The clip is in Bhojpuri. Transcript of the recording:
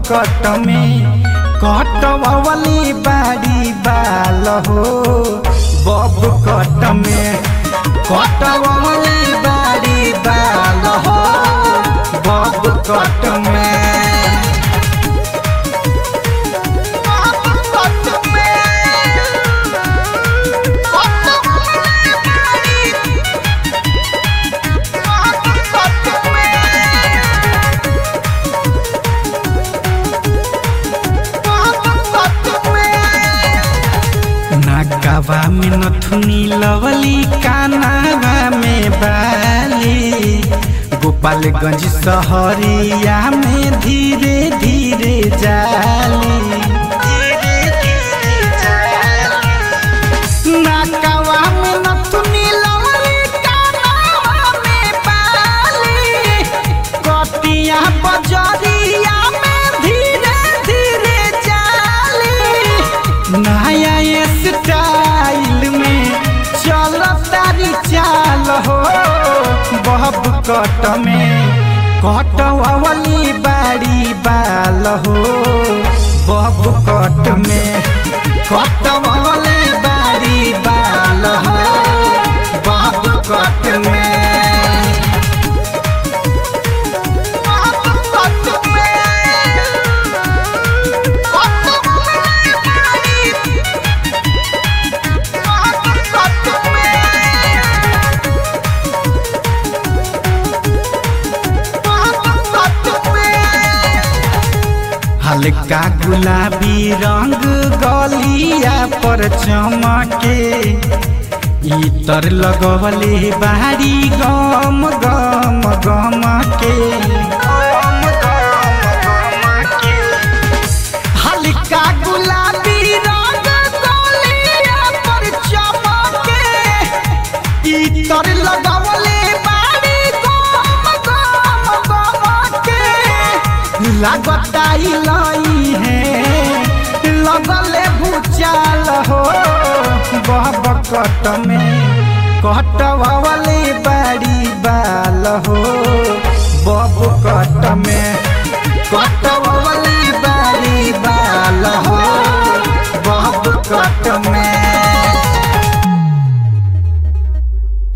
कट में कटवली बाड़ी बाल हो बब कट में कटवली बाड़ी बाल हो बब कट में नाकावा में नथुनी लवली कानावा में बाली गोपालगंज सहरिया में धीरे धीरे जाली नाकावा में नथुनी लवली कानावा में बाली कटिया बजरिया में धीरे धीरे जाली नया स्टाइल में चल तारी चाल हो बहब कट में कटवली बाड़ी बाल हो बहब कट में कटवली बाड़ी बाल हो बहब कट में हल्का गुलाबी रंग गलिया पर चमके इतर लगवले बारी गम गम गम के हल्का गुलाबी रंग गलिया पर चमके इतर लगवले बारी गम गम गम के लागताई लाई है लगले भूचाल हो बहब कट में कटवले बाड़ी बाल हो बब कट में कटवले बाड़ी बाल हो बब कट में